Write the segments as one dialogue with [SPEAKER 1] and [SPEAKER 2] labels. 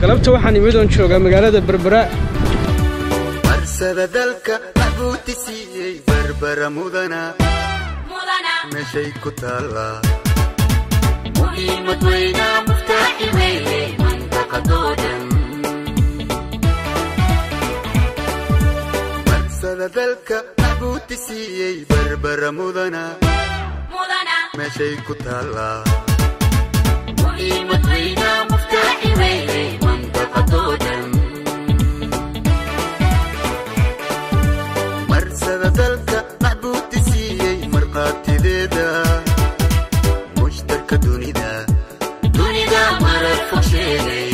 [SPEAKER 1] galabta waxaan imid oon joogaa magaalada berbera
[SPEAKER 2] marsada dalka maxbuuti siiyey berbera mudana meeshay ku taallaa muhiimad weyna muftaaxi weeye mandaqadoo dhan marsada dalka maxbuuti siiyey berbera mudana meeshay ku taallaa muhiimad weyna muftaaxi weeye mandaqadoo dhan marsada dalka maxbuuti siiyey markhaatideeda mushtarka dunida dunida marar fog sheegay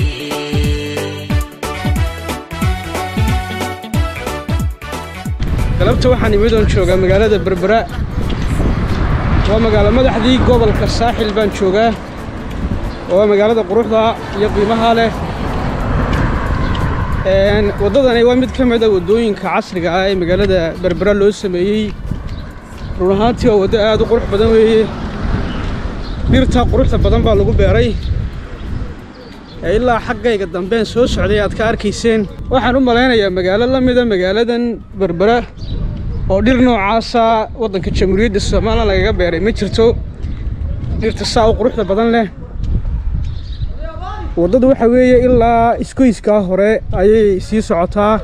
[SPEAKER 1] galabta waxaan imid oon joogaa magaalada berbera waa magaalo madaxdii gobolka saaxil baan joogaa waa magaalada quruxda iyo qiimaha leh Een, waddadani waa mid ka mid a waddooyinka casriga ah ee magaalada berbera loo sameeyey run ahaantii waa waddo aad u qurux badan weeye dhirta quruxda badan baa lagu beeray ee ilaa xaggayga dambeen soo socday aad ka arkayseen waxaan u malaynayaa magaalo la mida magaaladan berbera oo dhir noocaasa waddanka jamhuuriyadda somalilan lagaga beeray ma jirto dhirta saa u quruxda badan leh waddadu waxa weeye ilaa iskoyskaa hore ayay sii socotaa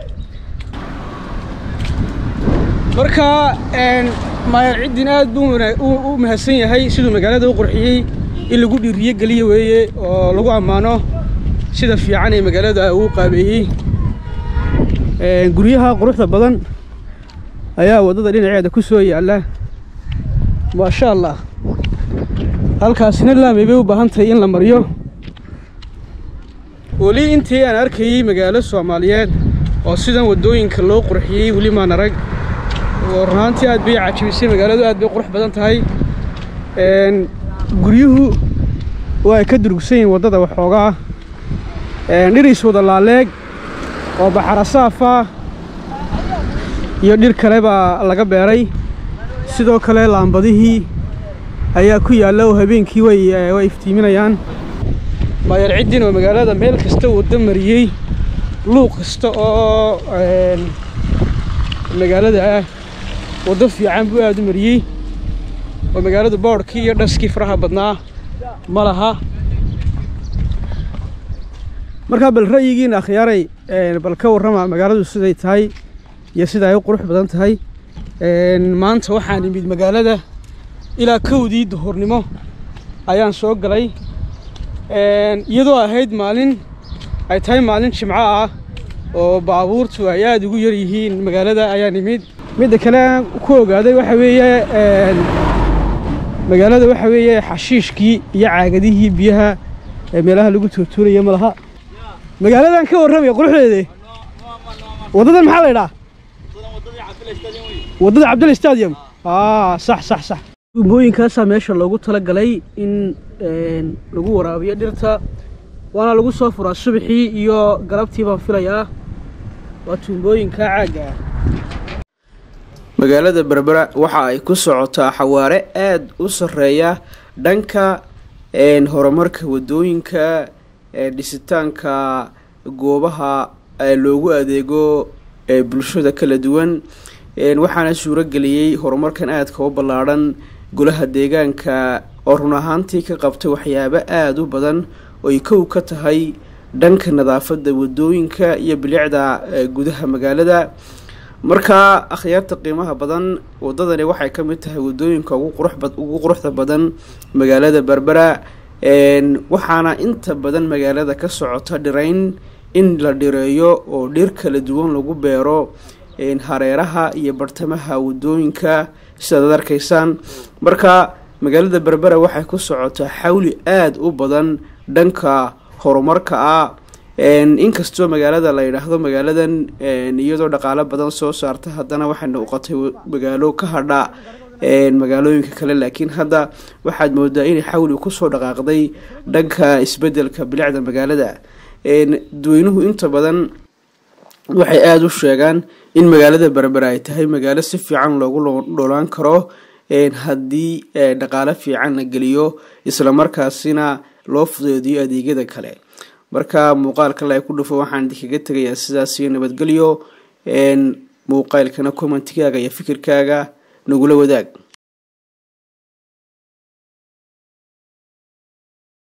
[SPEAKER 1] marka een, maayar ciddin aad buu wana- u u mahadsan yahay siduu magaalada u qurxiyey in lagu dhiiriyo geliye weeye oo lagu ammaano sida fiican ee magaalada uu qaabeeyey Een, guryaha quruxda badan ayaa waddada dhinaceeda ku soo yaalla maasha allah halkaasina laamay bay u baahan tahay in la mariyo weli intii aan arkayey magaalo soomaaliyeed oo sidan waddooyinka loo qurxiyey weli maan arag oo runaantii aad bay cajibisay magaaladu aad bay qurux badan tahay Een, guryuhu waa ay ka durugsan yihiin waddada waxoogaa Een, dhir iswada laaleeg oo baxarasaafa iyo dhir kale baa laga beeray sidoo kale laambadihii ayaa ku yaalla oo habeenkii way eh, way iftiiminayaan maayar ciddin oo magaalada meel kasta waddo mariyey luuq kasta oo een, magaalada ah waddo fiican buu aad u mariyey oo magaalada boodhkii iyo dhaskii faraha badnaa ma laha markaa bal ra'yigiina akhyaaray een, bal ka warrama magaaladu siday tahay iyo sida ay u qurux badan tahay Een, maanta waxaan imid magaalada ilaa kowdii duhurnimo ayaan soo galay Een, iyadoo ahayd maalin ay tahay maalin jimco ah oo baabuurtu ay aad ugu yar yihiin magaalada ayaan imid midda kale aan ku ogaaday waxa weeye een, magaalada waxa weeye xashiishkii iyo caagadihii biyaha ee meelaha lagu tuurtuuraya ma laha magaaladan ka warramaya quruxdeeda waddadan maxaa la idhaa waddada cabdal stadium aa sax sax sax tuumbooyinkaasaa meesha loogu talagalay in een, lagu waraabiyo dhirta waana lagu soo furaa subaxii iyo galabtii baan filayaa waa tuumbooyinka caagga ah
[SPEAKER 3] magaalada berbera waxa ay ku socotaa xawaare aada u sarreeya dhanka een, horumarka wadooyinka ee dhisitaanka goobaha ee loogu adeego ee bulshada kala duwan Een, waxaana suuro geliyey horumarkan aadka u ballaadhan golaha deegaanka oo run ahaantii ka qabtay waxyaabo aada u badan oo ay kow ka tahay dhanka nadaafadda wadooyinka iyo bilicda ee gudaha magaalada markaa akhyaarta qiimaha badan wadadani waxay ka mid tahay wadooyinka ugu quruxba- ugu quruxda badan magaalada berbera Een, waxaana inta badan magaalada ka socota dhirayn in la dhireeyo oo dhir kala duwan lagu beero een, hareeraha iyo bartamaha wadooyinka sidaad ad arkaysaan marka magaalada berbera waxay ku socotaa xawli aada u badan dhanka horumarka ah Een, inkastoo magaalada la yidhaahdo magaaladan een, iyadoo dhaqaalo badan soo saarta haddana waxay noqotay wa- magaalo ka hadha een, magaalooyinka kale laakiin hadda waxaad moodaa inay xawli kusoo dhaqaaqday dhanka isbedelka bilicda magaalada Een, dadweynuhu inta badan waxay aada u sheegaan in magaalada berbera ay tahay magaalo si fiican loogu lo- noolaan karo een, haddii ee, dhaqaalo fiican la geliyo islamarkaasina loo fudeediyo adeegyada kale marka muuqaalka la ku dhufo waxaan idinkaga tegayaa sidaas iyo nabadgelyo muuqaalkana commentigaaga iyo fikirkaaga nagula wadaag